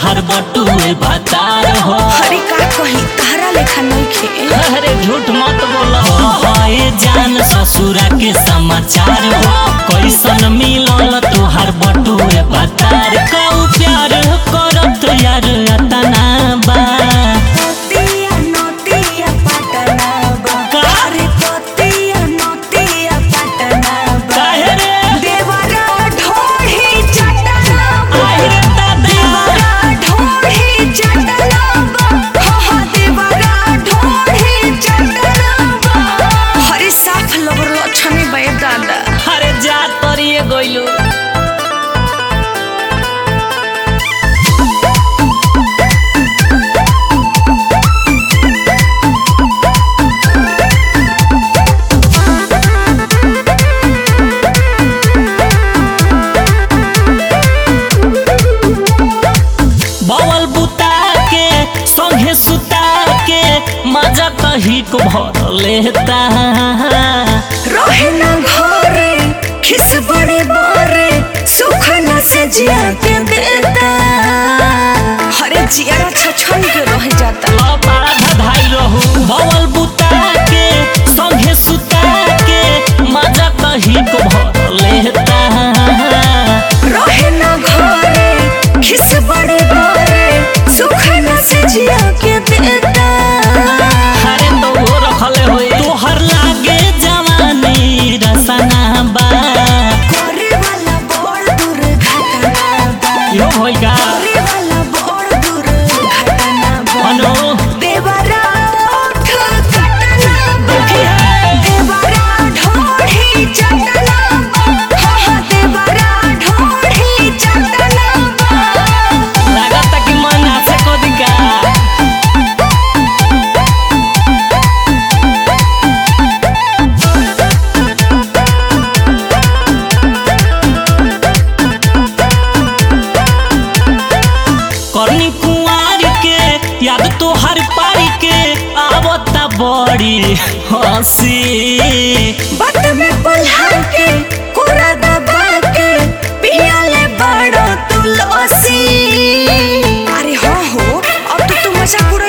तोहर बटुए बतार हो हरी का कही तारा लेखा नइखे अरे झूठ मत बोलो हाय जान ससुरा के समाचार हो कैसन मिलल तोहर बटुए बतार कऊ प्यार करत यार अतना बा नोतिया नोतिया पटना बा का? अरे तोतिया नोतिया पटना बा काहे रे देवरा ढोही चटना बा आई रे दादा देवरा ढोही चटना बा हा हा देवरा ढोही चटना बा हरी साफ लबर लक्षणी बे दादा अरे जा तरिए गइलू बवल बुता के संगे सुता के मजा कही को भर लेता रहे न घरे खिस बड़े बड़े सुख न से जिया के देता हरे जिया छछन के रह जाता धाई रहू बवल बुता के संगे सुता के मजा कही को भर लेता रहे न घरे खिस बड़े बड़े सुख न से जिया के देता अरे तो वो रखले होई तोहर लागे जवानी रसना बा करे वाला बड़ दुर्घटना बा यो होई का करे वाला बड़ दुर्घटना बा अनो देवरा ओठ कटना बा देवरा ढोढ़ी चटना बा हा हा देवरा ढोढ़ी चटना बा लागत कि मन आसे को दिका करनी कुंवारी के याद तो हर पारी के आवता बड़ी हंसी बात में पल्हा के कोरा दबा के पियाले बड़ो तुलसी अरे हो हो अब तो तू मजा पूरा